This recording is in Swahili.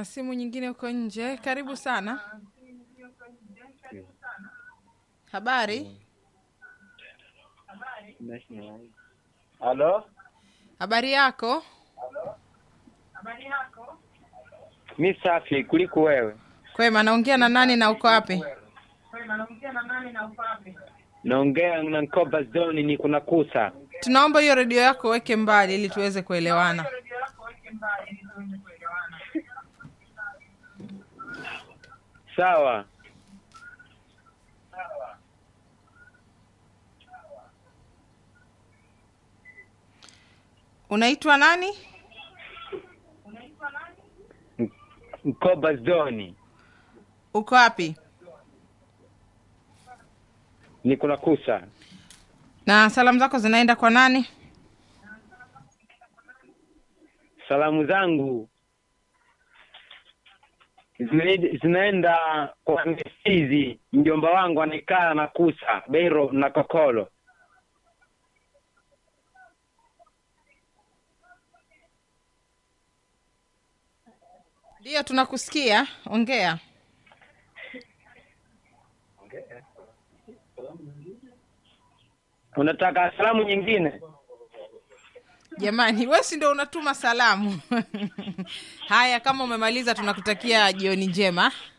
na simu nyingine huko nje. Karibu sana. Habari, Halo, habari yako? mi safi kuliko wewe. Kwema, naongea na nani na uko wapi? Naongea na Nkoba Zoni, ni kuna kusa. Tunaomba hiyo redio yako weke mbali ili tuweze kuelewana. Sawa, Unaitwa nani? Nkoba Zoni, Uko wapi? ni kuna kusa. Na salamu zako zinaenda kwa nani? Salamu zangu zinaenda- zinaenda kwa Mesizi, mjomba wangu anaekaa na kusa Beiro na Kokolo. Ndiyo, tunakusikia. Ongea. Unataka salamu nyingine? Jamani, wewe si ndio unatuma salamu? Haya, kama umemaliza, tunakutakia jioni njema.